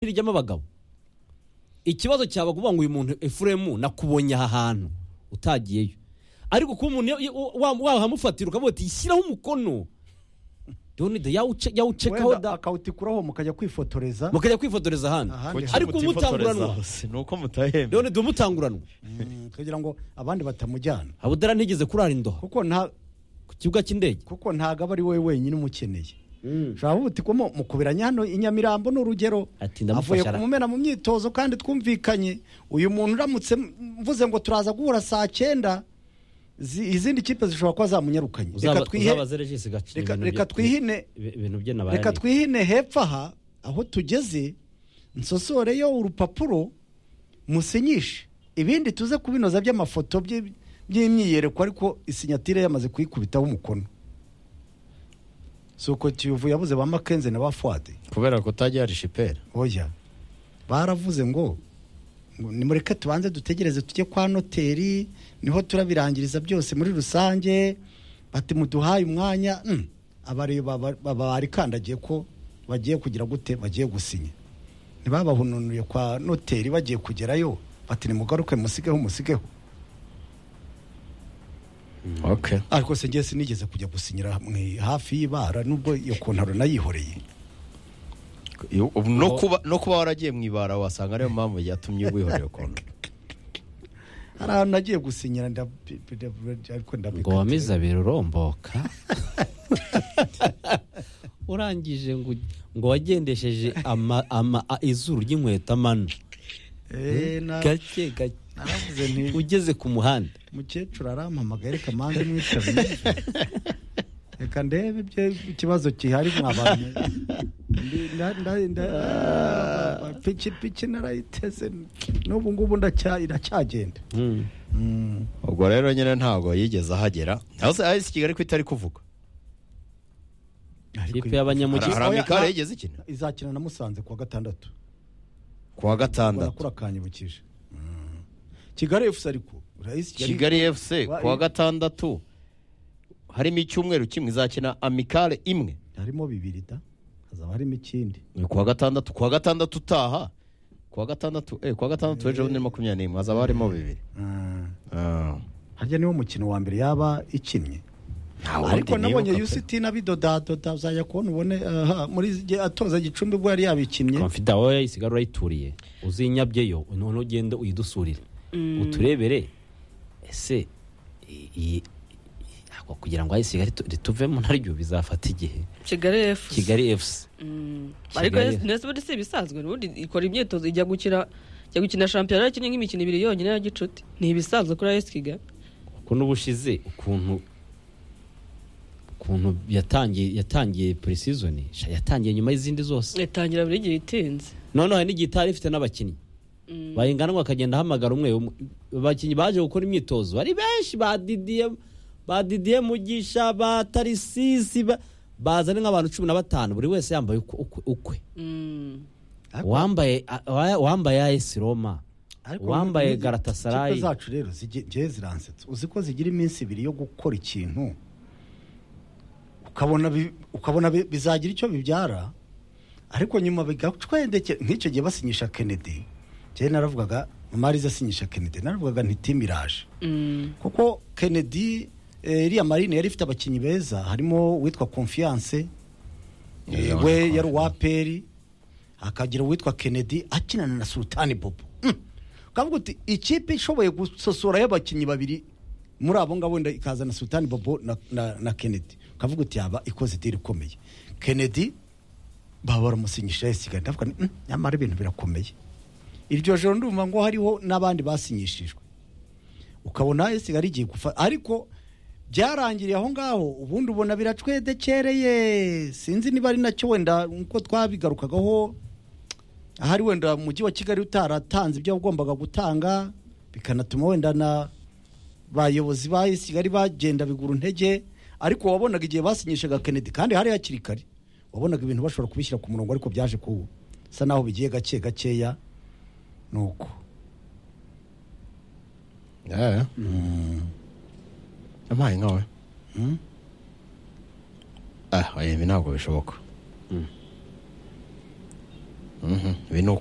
rijyamo abagabo ikibazo cyaba kuvuga ngo uyu muntu efuremu nakubonye aha hantu utagiyeyo ariko kuba umuntu wahamufatira ukavuga uti shyiraho umukono donide yawucekaho wenda akawutikuraho mukajya kwifotoreza mukajya kwifotoreza ahandi ahandi Ariko ubu mutanguranwa. ni uko mutahembye donide umutanguranwa Mm, kugira ngo abandi batamujyana habudara ntigeze kurara indoha kuko nta ku kibuga cy'indege kuko ntabwo aba ari wowe wenyine umukeneye ushobora kuvuga uti komo mukubiranye hano i nyamirambo ni urugero Ati, ndamufasha avuye ara- kumumena mu myitozo kandi twumvikanye uyu muntu uramutse mvuze ngo turaza guhura saa cyenda zi- izindi kipe zishobora kuba zamunyarukanye reka Uzaba- twihe uzabaze regisi gace reka- ibintu reka bye- twihine ibi- ibintu bye nabaye reka ari- twihine hepfo aha aho tugeze nsosoreyo urupapuro musinyishe ibindi tuze kubinoza by'amafoto by- by'imyiyereko ariko isinyatire yamaze kuyikubitaho umukono si uko kiyovu yabuze ba makenze na ba fuwade kubera ko utajya hari shiperi oya baravuze ngo ngo nimureke tubanze dutegereze tujye kwa noteri niho turabirangiriza byose muri rusange bati muduhaye umwanya mm, abareba ba- ba- barikandagiye ko bagiye kugira gute bagiye gusinya ntibabahununuriye kwa noteri bagiye kugerayo bati nimugaruke musigeho musigeho oke ariko se ngiye sinigeze kujya gusinyira mwe hafi y'ibara nubwo iyo kontaro nayihoreye no kuba no kuba waragiye mu ibara wasanga ariyo mpamvu yatumye wihorera konti hari ahantu nagiye gusinyira ndabi- ndabi- ariko ngo ndabikatira. wamize abiri uromboka urangije ngo ngo wagendesheje ama- ama- a- izuru ry'inkweto amano Eh, na- gake gake naravuze nti ugeze ku muhanda mukecuru arampamagaye reka manze mwitabire reka ndebe ibyo ikibazo gihari mwabanye Ndi- nda- nda- nda- ah, piki piki narayiteze n'ubu ngubu ndacya- iracyagenda Mm. ubwo rero nyine ntabwo yigeze ahagera hasi ahise kigali ko itari kuvuga Ariko Ikipe y'abanyamujyi- Hari- hari amikare yigeze ikina izakina na musanze kuwa gatandatu ku wa gatandatu barakura kanyibukije Mm. kigali efusi ariko urayisi kigali efuse ku wa gatandatu harimo icyumweru kimwe izakina amikare imwe harimo bibiri da hazaba harimo ikindi ni ku wa gatandatu ku wa gatandatu utaha ku wa gatandatu eh ku wa gatandatu w'ejo bundi ni makumyabiri n'imwe hazaba harimo bibiri Mm. Ah. harya niwo mukino wa mbere yaba ikinnye Nta wundi ariko nabonye nibuka pe. UCT nabidodadoda uzajya kubona ubone aha, muri igihe atoza gicumbi ubwo yari yabikinnye komfida wowe isigara urayituriye uzinyabyeyo none ugende uyidusurire uturebere ese i- i- ako kugira ngo ayisigare rituvemo naryo bizafata igihe kigali efusi kigali efusi Mm. Kigali- ariko nesibodi si ibisanzwe ubundi ikora imyitozo ijya gukina ijya gukina shampiyona ikinnye nk'imikino ibiri yonyine ya gicuti ni ibisanzwe kuri ayesi kigali kuko n'ubushize ukuntu ukuntu yatangiye yatangiye purisizoni yatangiye nyuma y'izindi zose itangira buri gihe itinze noneho hari n'igihe itari ifite n'abakinnyi bayingana ngo akagenda ahamagara umwe umwe abakinnyi baje gukora imyitozo ari benshi ba didiye ba didiye mugisha ba tarisisi ba- bazanye nk'abantu cumi na batanu buri wese yambaye ukwe- ukwe- ukwe Mm. Ariko- wambaye a- wambaye AS Roma ariko wambaye n'izi Galatasaray kipe zacu rero zige- njyewe ziransetsa uzi ko zigira iminsi ibiri yo gukora ikintu ukabona bi- ukabona bi- bizagira icyo bibyara ariko nyuma bigacwendeke nk'icyo gihe basinyisha kennedy njyewe naravugaga marize asinyisha kennedy naravugaga nti timu iraje Mm. kuko kennedy eh, iriya marine yari ifite abakinnyi beza harimo uwitwa confiance Yeah, eh, yeah, we Confiance. yari uwaperi hakagira uwitwa kennedy akinana na sultani bobo Mm. ukavuga uti ikipe ishoboye gusosorayo abakinnyi babiri muri abo ngabo wenda ikazana sultani bobo na, na, na kennedy ukavuga uti yaba ikoze idiri ikomeye kennedy baba baramusinyisha yasigaye ndavuga nti, "Mm, nyamara ibintu birakomeye iryo joro ndumva ngo hariho n'abandi basinyishijwe ukabona esi ari igiye gufata ariko byarangiriye aho ngaho ubundi ubona biracwedekereye sinzi niba ari nacyo wenda nkuko twabigarukagaho ahari wenda umujyi wa kigali utaratanze ibyo wagombaga gutanga bikanatuma wenda na bayobozi ba esi kigali bagenda bigura intege ariko wabonaga igihe basinyishaga kennedy kandi hari hakiri kare wabonaga ibintu bashobora kubishyira ku murongo ariko byaje kusa naho bigiye gake gakeya nuko Yeah. yampaye nkawe ah oya, ibi ntabwo bishoboka Mhm, ibi ni